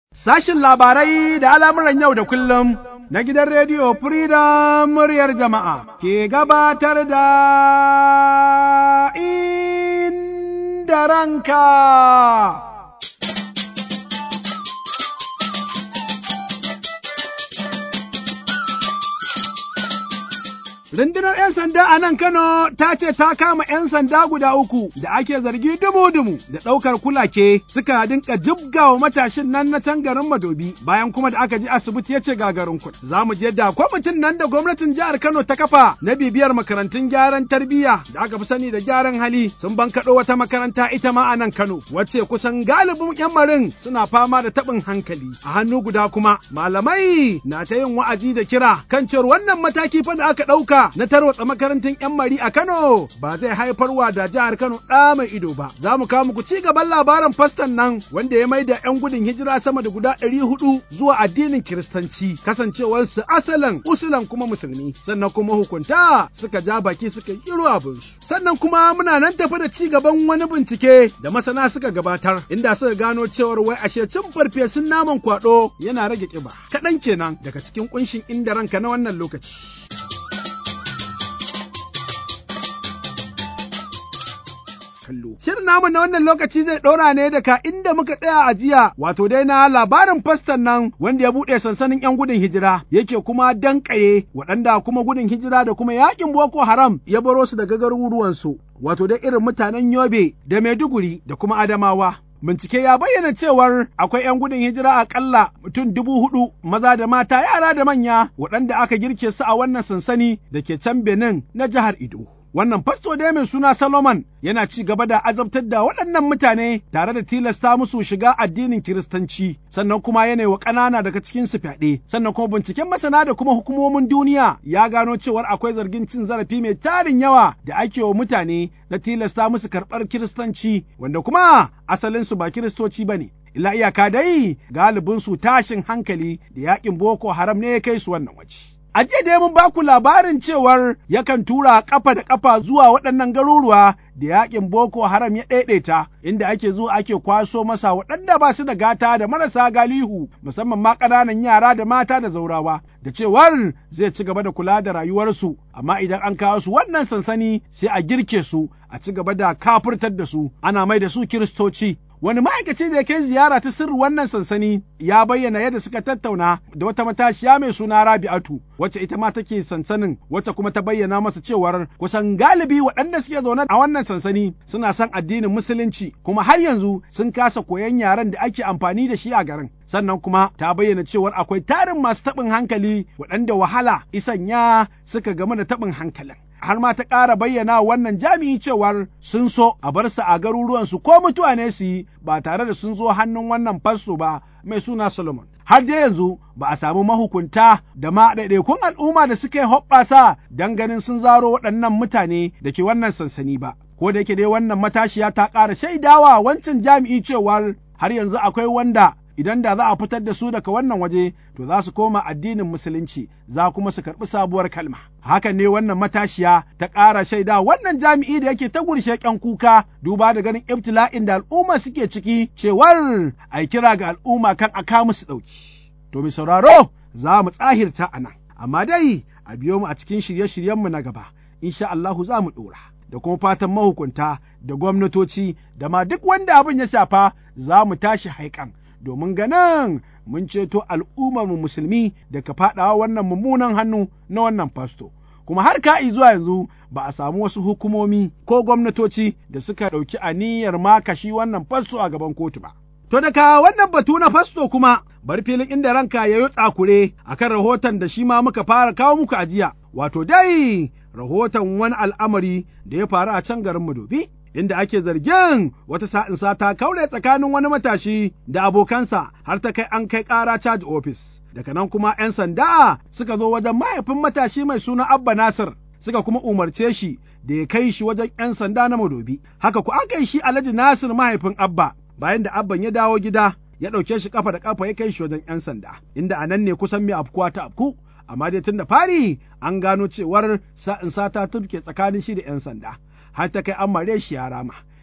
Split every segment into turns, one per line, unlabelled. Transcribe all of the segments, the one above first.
Sashin labarai da al'amuran yau da kullum na gidan rediyo Freedom muryar jama'a ke gabatar da inda ranka. Rundunar ‘yan sanda a nan Kano ta ce ta kama ‘yan sanda guda uku da ake zargi dumu-dumu da ɗaukar kulake suka dinka jibga wa matashin nan na can garin Madobi bayan kuma da aka ji asibiti ya ce gagarin kuɗi. Za mu je da kwamitin nan da gwamnatin jihar Kano ta kafa na bibiyar makarantun gyaran tarbiyya da aka fi sani da gyaran hali sun bankaɗo wata makaranta ita ma a nan Kano wacce kusan galibin ‘yan marin suna fama da taɓin hankali. A hannu guda kuma malamai na ta yin wa'azi da kira kan cewar wannan mataki fa da aka ɗauka na tarwatsa makarantun 'yan mari a Kano ba zai haifarwa da jihar Kano ɗa mai ido ba. Za mu kawo muku ci gaban labarin fastan nan wanda ya mai da 'yan gudun hijira sama da guda ɗari hudu zuwa addinin Kiristanci kasancewarsu asalin usulan kuma musulmi sannan kuma hukunta suka ja baki suka yi abinsu. Sannan kuma muna nan tafi da ci gaban wani bincike da masana suka gabatar inda suka gano cewar wai ashe cin farfesun naman kwaɗo yana rage ƙiba. Kaɗan kenan daga cikin ƙunshin inda ranka na wannan lokaci. kallo. Shirin namu na wannan lokaci zai ɗora ne daga inda muka tsaya a jiya, wato dai na labarin fastan nan wanda ya buɗe sansanin 'yan gudun hijira, yake kuma danƙaye waɗanda kuma gudun hijira da kuma yaƙin Boko Haram ya baro su daga garuruwansu, wato dai irin mutanen Yobe da Maiduguri da kuma Adamawa. Bincike ya bayyana cewar akwai 'yan gudun hijira akalla mutum dubu hudu maza da mata yara da manya waɗanda aka girke su a wannan sansani da ke can Benin na jihar Ido. Wannan fasto dai mai suna Solomon yana ci gaba da azabtar da waɗannan mutane tare da tilasta musu shiga addinin Kiristanci, sannan kuma yana wa ƙanana daga cikin su fyaɗe, sannan kuma binciken masana da kuma hukumomin duniya ya gano cewar akwai zargin cin zarafi mai tarin yawa da ake wa mutane na tilasta musu karɓar Kiristanci, wanda kuma asalinsu ba Kiristoci ba ne. Illa iyaka dai galibinsu tashin hankali da yaƙin Boko Haram ne ya kai su wannan waje. A jiya dai mun baku labarin cewar yakan tura kafa da kafa zuwa waɗannan garuruwa da yaƙin Boko Haram ya ɗaiɗaita inda ake zuwa ake kwaso masa waɗanda ba su da gata da marasa galihu musamman ma ƙananan yara da mata da zaurawa da cewar zai ci gaba da kula da rayuwarsu amma idan an kawo su wannan sansani sai a girke su a ci gaba da kafurtar da su ana mai da su kiristoci Wani ma'aikaci da ya kai ziyara ta sirri wannan sansani ya bayyana yadda suka tattauna da wata matashiya mai suna Rabi'atu, wacce ita ma take sansanin, wacce kuma ta bayyana masa cewar kusan galibi waɗanda suke zaune a wannan sansani suna son addinin musulunci, kuma har yanzu sun kasa koyon yaren da ake amfani da shi a garin. Sannan kuma ta bayyana cewar akwai tarin masu taɓin hankali waɗanda wahala isanya suka game da taɓin hankalin. har ma ta ƙara bayyana wannan jami'i cewar sun so a bar su a garuruwansu ko mutuwa ne su yi ba tare da sun zo hannun wannan fasto ba mai suna Solomon. Har dai yanzu ba a samu mahukunta da ma ɗaiɗaikun al'umma da suka yi hoɓɓasa don ganin sun zaro waɗannan mutane da ke wannan sansani ba. Ko da yake dai wannan matashiya ta ƙara shaidawa wancan jami'i cewar har yanzu akwai wanda idan da za a fitar da su daga wannan waje to za su koma addinin musulunci za kuma su karɓi sabuwar kalma. Hakan ne wannan matashiya ta ƙara shaida wannan jami'i da yake ta gurshe ƙyan kuka duba da ganin ibtila'in da al'umma suke ciki cewar ai kira ga al'umma kan a kawo musu ɗauki. To mai sauraro za mu tsahirta a nan, amma dai a biyo mu a cikin shirye-shiryenmu na gaba, insha Allahu za mu ɗora. da kuma fatan mahukunta da gwamnatoci da ma duk wanda abin ya shafa za mu tashi haikan domin ganin mun ceto al'ummarmu musulmi daga faɗawa wannan mummunan hannu na wannan fasto. Kuma har ka'i zuwa yanzu ba a samu wasu hukumomi ko gwamnatoci da suka ɗauki aniyar makashi wannan fasto a gaban kotu ba. To daga wannan batu na fasto kuma bar filin inda ranka ya yi tsakure akan rahoton da shi ma muka fara kawo muku a jiya, wato dai rahoton wani al'amari da ya faru a can garin Madobi. inda ake zargin wata sa'insa ta kaure tsakanin wani matashi da abokansa har ta kai an kai ƙara caji ofis. Daga nan kuma ‘yan sanda suka zo wajen mahaifin matashi mai suna Abba Nasir suka kuma umarce shi da ya kai shi wajen ‘yan sanda na Madobi. Haka ku aka yi shi Alhaji Nasir mahaifin Abba bayan da Abban ya dawo gida ya ɗauke shi kafa da kafa ya kai shi wajen ‘yan sanda inda a nan ne kusan mai afkuwa ta afku. Amma dai tun da fari an gano cewar sa'in sata turke tsakanin shi da ‘yan sanda. har ta kai an mare shi ya rama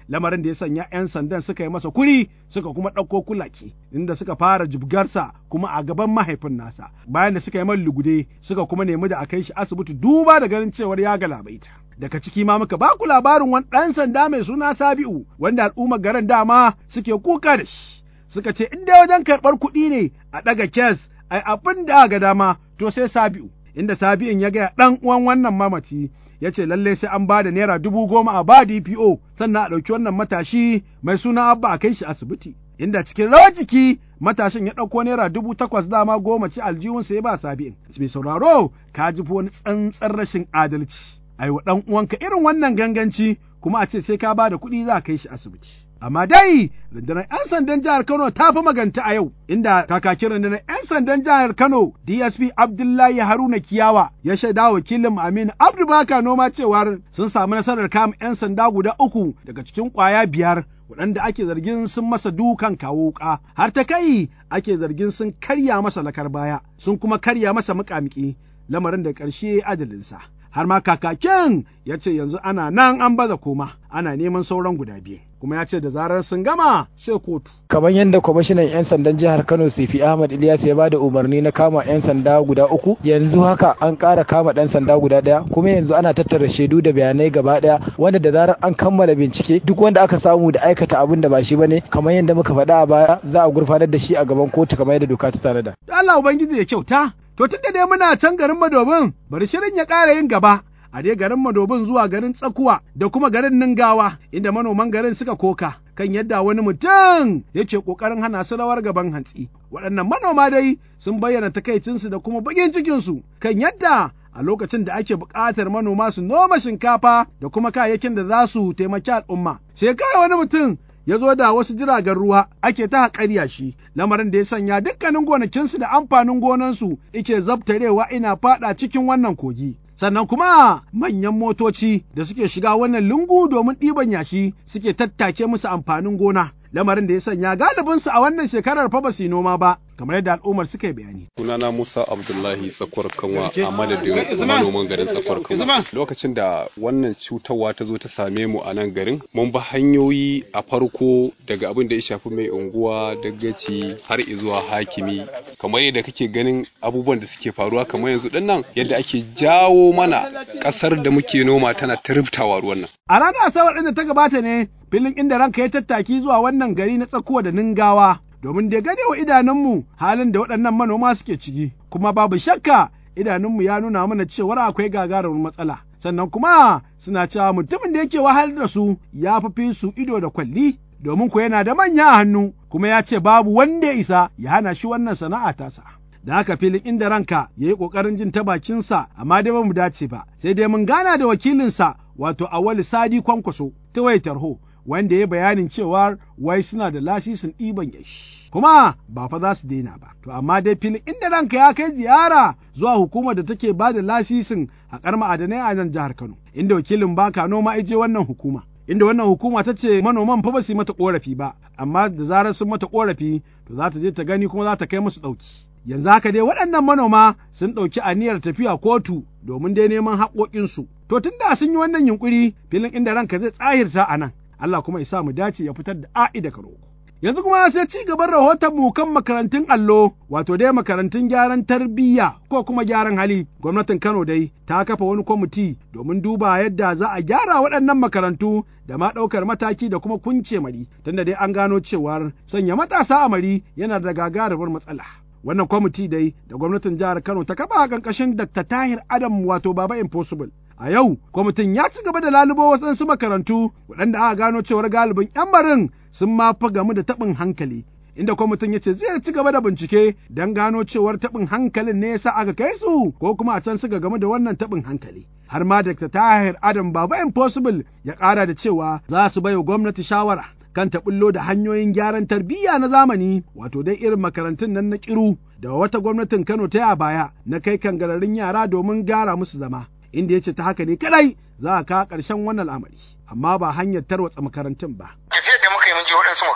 lamarin da ya sanya 'yan sandan suka yi masa kuri suka kuma ɗauko kulaki inda suka fara jibgarsa kuma a gaban mahaifin nasa bayan da suka yi man lugude suka kuma nemi da a kai shi asibiti duba da ganin cewar ya galabaita. daga ciki ma muka ba ku labarin wani ɗan sanda mai suna Sabi'u wanda al'ummar garin dama suke kuka da shi. Suka ce in dai wajen karɓar kuɗi ne a ɗaga kes ai abin da ga dama to sai Sabi'u. Inda Sabi'in ya gaya ɗan uwan wannan mamaci ya ce lalle sai an ba da naira dubu goma a ba DPO sannan a ɗauki wannan matashi mai suna Abba a kai shi asibiti. Inda cikin rawar jiki matashin ya ɗauko naira dubu takwas dama goma ci aljihunsa ya ba Sabi'in. Mai sauraro ka ji wani tsantsar rashin adalci. ai wa ɗan uwanka irin wannan ganganci kuma a ce sai ka ba da kuɗi za a kai shi asibiti. Amma dai rundunar 'yan sandan jihar Kano ta fi maganta a yau, inda kakakin rundunar 'yan sandan jihar Kano DSP Abdullahi Haruna Kiyawa ya shaida wakilin Aminu Abdu Baka noma cewar sun samu nasarar kama 'yan sanda guda uku daga cikin ƙwaya biyar waɗanda ake zargin sun masa dukan kawo wuƙa har ta kai ake zargin sun karya masa lakar baya sun kuma karya masa muƙamuƙi lamarin da ƙarshe ajalinsa. har ma kakakin ya ce yanzu ana nan an baza koma ana neman sauran guda biyu kuma ya ce da zarar sun gama sai kotu.
kamar yadda kwamishinan 'yan sandan jihar kano sifi ahmad ilyas ya bada umarni na kama 'yan sanda guda uku yanzu haka an ƙara kama ɗan sanda guda ɗaya kuma yanzu ana tattara shaidu da bayanai gaba ɗaya wanda da zarar an kammala bincike duk wanda aka samu da aikata abin da ba shi bane kamar yadda muka faɗa a baya za a gurfanar da shi a gaban kotu kamar yadda doka ta tanada.
Allah ubangiji ya kyauta To tun da dai muna can garin Madobin, bari shirin ya ƙara yin gaba, a dai garin Madobin zuwa garin Tsakuwa da kuma garin Ningawa, inda manoman garin suka koka kan yadda wani mutum yake ƙoƙarin hana su rawar gaban hantsi. Waɗannan manoma dai sun bayyana takaicinsu da kuma baƙin cikinsu kan yadda a lokacin da ake buƙatar manoma su noma shinkafa da kuma kayayyakin da za su taimaki al'umma. Sai kai wani mutum ya zo da wasu jiragen ruwa ake ta haƙarya shi lamarin da ya sanya dukkanin gonakinsu da amfanin gonansu ike zabtarewa ina faɗa cikin wannan kogi. Sannan kuma manyan motoci da suke shiga wannan lungu domin ɗiban yashi suke tattake musu amfanin gona. Lamarin da ya sanya galibinsu a wannan shekarar fa ba su yi noma ba, kamar yadda al'ummar suka yi bayani.
Sunana Musa Abdullahi Sakwar Kanwa a madadin manoman garin Sakwar Kanwa. Lokacin da wannan cutarwa ta zo ta same mu a nan garin, mun bi hanyoyi a farko daga abin da ya shafi mai unguwa dagaci har zuwa hakimi. Kamar yadda kake ganin abubuwan da suke faruwa kamar yanzu din nan yadda ake jawo mana ƙasar da muke noma tana ta rubtawa ruwan nan.
A ranar Asabar ɗin da ta gabata ne filin inda ranka ya tattaki zuwa wannan gari na tsakuwa da ningawa domin da gane wa idanunmu halin da waɗannan manoma suke ciki, kuma babu shakka idanunmu ya nuna mana cewar akwai gagarumin matsala. Sannan kuma suna cewa mutumin da yake wahalar da su ya fi su ido da kwalli, domin ku yana da manya a hannu, kuma ya ce babu wanda ya isa ya hana shi wannan sana'a tasa. Da haka filin inda ranka ya yi ƙoƙarin jin ta bakinsa, amma dai ba mu dace ba, sai dai mun gana da wakilinsa wato Awali Sadi Kwankwaso ta wayar tarho, wanda ya bayanin cewa wai suna da lasisin ɗiban yashi. Kuma ba fa za su daina ba. To amma dai filin inda ranka ya kai ziyara zuwa hukumar da take ba da lasisin haƙar ma'adanai a nan jihar Kano, inda wakilin baka noma ije wannan hukuma. Inda wannan hukuma ta ce manoman fa ba su yi mata ƙorafi ba, amma da zarar sun mata ƙorafi to za ta je ta gani kuma za ta kai musu ɗauki. Yanzu haka dai waɗannan manoma sun ɗauki aniyar tafiya kotu domin dai neman haƙoƙinsu. To tun da sun yi wannan yunƙuri filin inda ranka zai tsahirta a nan, Allah kuma ya sa mu dace ya fitar da a'i da karo. Yanzu kuma sai ci gaban rahoton mu kan makarantun allo, wato dai makarantun gyaran tarbiyya ko kuma gyaran hali. Gwamnatin Kano dai ta kafa wani kwamiti domin duba yadda za a gyara waɗannan makarantu da ma ɗaukar mataki da kuma kunce mari, tunda dai an gano cewar sanya matasa a mari yana da gagarumar matsala. Wannan kwamiti dai da gwamnatin jihar Kano ta kafa a ƙarƙashin Dr. Tahir Adam wato Baba Impossible. A yau, kwamitin ya ci gaba da lalubo wasansu makarantu waɗanda aka gano cewar galibin 'yan marin sun ma fi gamu da taɓin hankali. Inda kwamitin ya ce zai ci gaba da bincike don gano cewar taɓin hankalin ne yasa aka kai su ko kuma a can suka gamu da wannan taɓin hankali. Har ma Dr. Tahir Adam Baba Impossible ya ƙara da cewa za su baiwa gwamnati shawara kan ta bullo da hanyoyin gyaran tarbiyya na zamani wato dai irin makarantun nan na kiru da wata gwamnatin Kano ta a baya na kai kangararin yara domin gyara musu zama. inda ya ce ta haka ne kadai za a kawo ƙarshen wannan al'amari amma ba hanyar tarwatsa makarantun ba.
Tafiyar da muka yi mun je waɗansu makarantu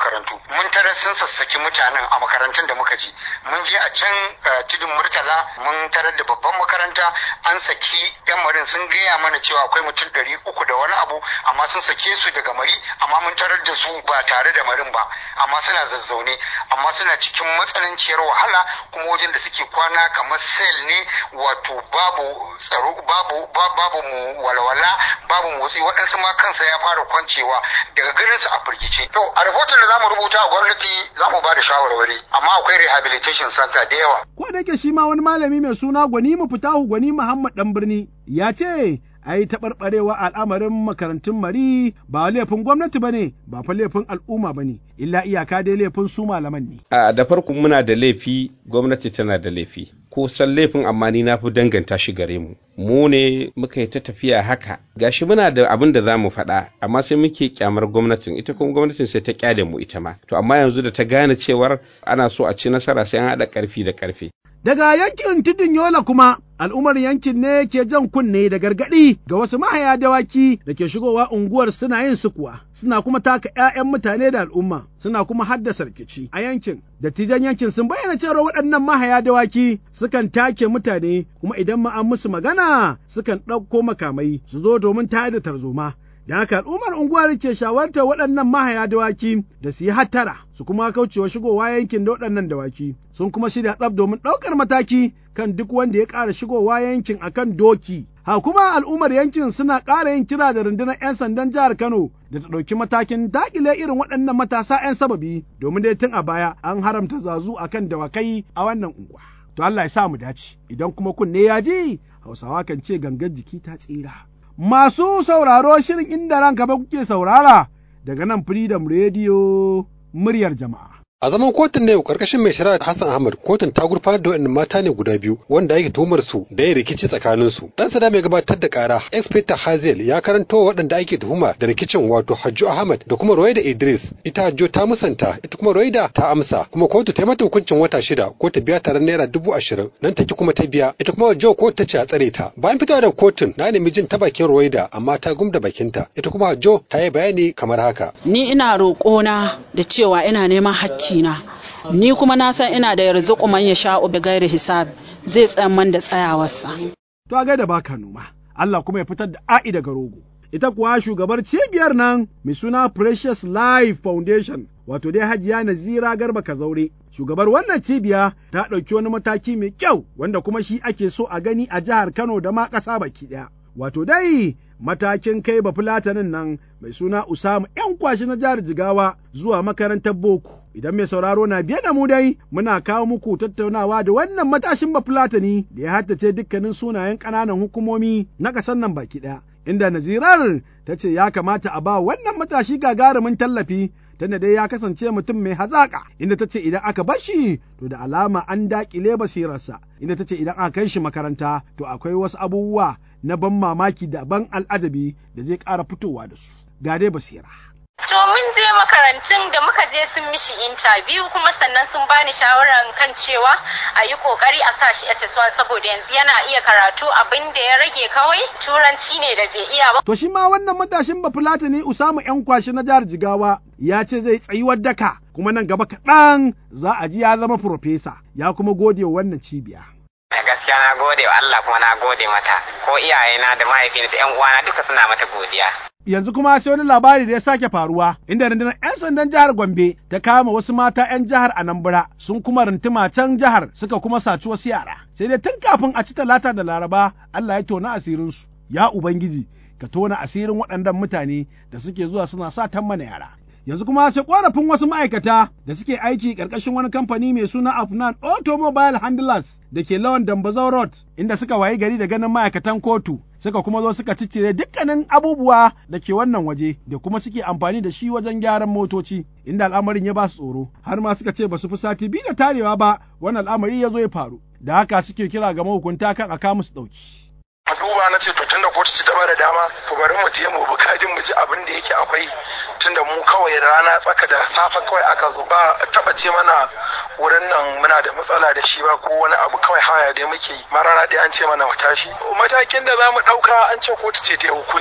mun tarar sun sassaki mutanen a makarantun da muka ji mun je a can tudun murtala mun tarar da babban makaranta an saki yan marin sun gaya mana cewa akwai mutum ɗari uku da wani abu amma sun sake su daga mari amma mun tarar da su ba tare da marin ba amma suna zazzaune amma suna cikin matsananciyar wahala kuma wajen da suke kwana kamar sel ne wato babu tsaro babu babu mu walwala babu motsi waɗansu ma kansa ya fara kwancewa daga ganin su a firgice to a rahoton da zamu rubuta a gwamnati zamu ba da shawarwari amma akwai rehabilitation center da yawa
ko da yake shi ma wani malami mai suna gwani mu fitahu gwani Muhammad dan birni ya ce ai taɓarɓarewa al'amarin makarantun mari ba laifin gwamnati ba ne ba fa laifin al'umma ba ne illa iyaka dai laifin su malaman ne.
A da farko muna da laifi gwamnati tana da laifi ko san laifin amma ni na fi danganta shi gare mu. Mu ne muka yi ta tafiya haka gashi muna da abin da za mu faɗa amma sai muke kyamar gwamnatin ita kuma gwamnatin sai ta kyale mu ita ma. To amma yanzu da ta gane cewar ana so a ci nasara sai an haɗa ƙarfi da ƙarfe.
Daga yankin tudun Yola kuma al'ummar yankin ne ke jan kunne da gargaɗi ga wasu mahaya dawaki da ke shigowa unguwar suna yin sukuwa, suna kuma taka ‘ya'yan mutane da al'umma, suna kuma haddasa rikici a yankin. Dattijan yankin sun bayyana cewa waɗannan mahaya dawaki sukan take mutane kuma idan ma an musu magana sukan ɗauko makamai su zo domin tayar da tarzoma. da haka al'ummar unguwar ke shawartar waɗannan mahaya dawaki da su yi hattara su kuma kaucewa shigowa yankin da waɗannan dawaki sun kuma shirya tsab domin ɗaukar mataki kan duk wanda ya ƙara shigowa yankin akan doki ha kuma al'ummar yankin suna ƙara yin kira da rundunar 'yan sandan jihar Kano da ta ɗauki matakin daƙile irin waɗannan matasa 'yan sababi domin dai tun a baya an haramta zazu akan dawakai a wannan unguwa. To Allah ya sa mu dace idan kuma kunne ya ji Hausawa kan ce gangar jiki ta tsira. Masu sauraro shirin inda ranka ba kuke saurara daga nan Freedom Radio muryar jama'a.
A zaman kotun na yau karkashin mai shari'a Hassan Ahmad kotun ta gurfanar da waɗannan mata ne guda biyu wanda ake tuhumar su da yin rikici tsakanin su. Dan sada mai gabatar da kara Inspector Hazel ya karanto waɗanda ake tuhuma da rikicin wato Hajju Ahmad da kuma Royda Idris. Ita Hajjo ta musanta ita kuma Royda ta amsa kuma kotu ta yi mata hukuncin wata shida ko ta biya taron naira dubu ashirin nan take kuma ta biya ita kuma Hajjo kotu ta ce a tsare ta. Bayan fitowa da kotun na nemi jin ta bakin Royda amma ta gumda bakinta ita kuma Hajjo ta yi bayani kamar haka.
Ni ina roƙona da cewa ina neman hakki na ni kuma na san ina da yarzuku man ya sha ubi gairi hisab zai tsayan man da tsayawarsa.
To a gaida baka noma, Allah kuma ya fitar da a'i daga rogo. Ita kuwa shugabar cibiyar nan mai suna Precious Life Foundation, wato dai Hajiya Nazira Garba Kazaure. Shugabar wannan cibiya ta ɗauki wani mataki mai kyau wanda kuma shi ake so a gani a jihar Kano da ma ƙasa baki ɗaya. Wato dai matakin kai ba fulatanin nan mai suna Usama ‘yan kwashi na jihar Jigawa zuwa makarantar boko. Idan mai sauraro na biye da mu dai muna kawo muku tattaunawa da wannan matashin ba fulatani da ya haddace dukkanin sunayen ƙananan hukumomi na ƙasar nan baki ɗaya. Inda Nazirar ta ce ya kamata a ba wannan matashi gagarumin tallafi tunda dai ya kasance mutum mai hazaƙa inda ta ce idan aka bar shi to da alama an daƙile basirarsa inda ta ce idan aka kai shi makaranta to akwai wasu abubuwa na ban mamaki da ban al'ajabi da zai ƙara fitowa da su ga dai basira.
To mun je makarantun da muka je sun mishi interview kuma sannan sun bani shawarar kan cewa a yi kokari a sa shi SS1 saboda yanzu yana iya karatu abin da ya rage kawai turanci ne da bai iya ba.
To shi ma wannan matashin bafulatani Usamu ‘yan kwashi na jihar Jigawa ya ce zai tsayuwar daka kuma nan gaba kaɗan za a ji ya zama furofesa ya kuma gode wa wannan cibiya.
gaskiya na gode wa Allah kuma na gode mata ko iyayena da mahaifina da ƴan uwana duka suna mata godiya.
yanzu kuma sai wani labari da ya sake faruwa inda rundunar 'yan sandan jihar Gombe ta kama wasu mata 'yan jihar Anambra sun kuma rintuma can jihar suka kuma saci wasu yara sai dai tun kafin a ci talata da laraba Allah ya tona asirinsu ya ubangiji ka tona asirin waɗannan mutane da suke zuwa suna sa mana yara yanzu kuma sai korafin wasu ma'aikata da suke aiki ƙarƙashin wani kamfani mai suna Afnan Automobile Handlers da ke lawan Dambazau Road inda suka wayi gari da ganin ma'aikatan kotu suka kuma zo suka ciccire dukkanin abubuwa da ke wannan waje da kuma suke amfani da shi wajen gyaran motoci inda al'amarin ya ba su tsoro har ma suka ce ba su fi sati biyu da tarewa ba wannan al'amari ya zo ya faru da haka suke kira ga mahukunta kan a musu ɗauki.
a duba na ce to tunda kotu ci taba da dama to bari mu je mu bi kadin mu ji abin da yake akwai tunda mu kawai rana tsaka da safa kawai aka zo ba taba ce mana wurin nan muna da matsala da shi ba ko wani abu kawai haya da muke yi ma rana ɗaya an ce mana mu tashi matakin da za mu ɗauka an ce kotu ce ta hukunci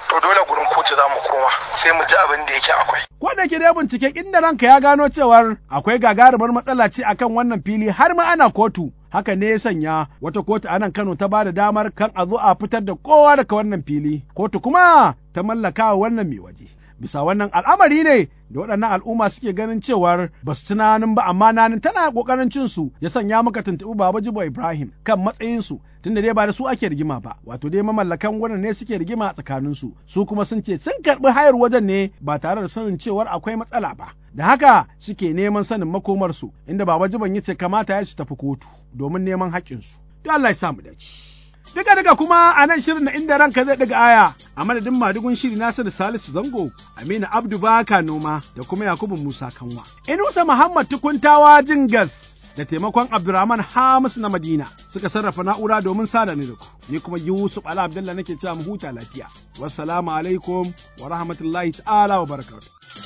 to dole gurin kotu za mu koma sai mu ji abin da yake akwai
Ko da ke dai binciken inda ranka ya gano cewar akwai gagarumar matsala ce akan wannan fili har ma ana kotu. Haka ne ya sanya wata kotu a nan Kano ta ba da damar kan a zo a fitar da kowa daga wannan fili. Kotu kuma ta mallaka wa wannan mai waje. Bisa wannan al'amari ne da waɗannan al'umma suke ganin cewar ba su tunanin ba amma nanin tana ƙoƙarin cin su ya sanya muka tuntuɓi Baba Jibo Ibrahim kan matsayin su tunda dai ba da su ake rigima ba wato dai mamallakan wurin ne suke rigima a tsakanin su su kuma sun ce sun karɓi hayar wajen ne ba tare da sanin cewar akwai matsala ba da haka suke neman sanin makomar su inda Baba Jibon ya ce kamata ya su tafi kotu domin neman haƙƙin su to Allah ya sa mu dace Duka duka kuma a nan shirin na inda ranka zai daga aya a madadin madugun shiri Nasiru Salisu Zango, Aminu Abdu Baka Noma da kuma Yakubu Musa Kanwa. Inusa Muhammad Tukuntawa Jingas da taimakon Abdurrahman Hamis na Madina suka sarrafa na'ura domin sada ni da ku. Ni kuma Yusuf Ala Abdullah nake cewa mu huta lafiya. Wassalamu alaikum wa rahmatullahi ta'ala wa barakatuh.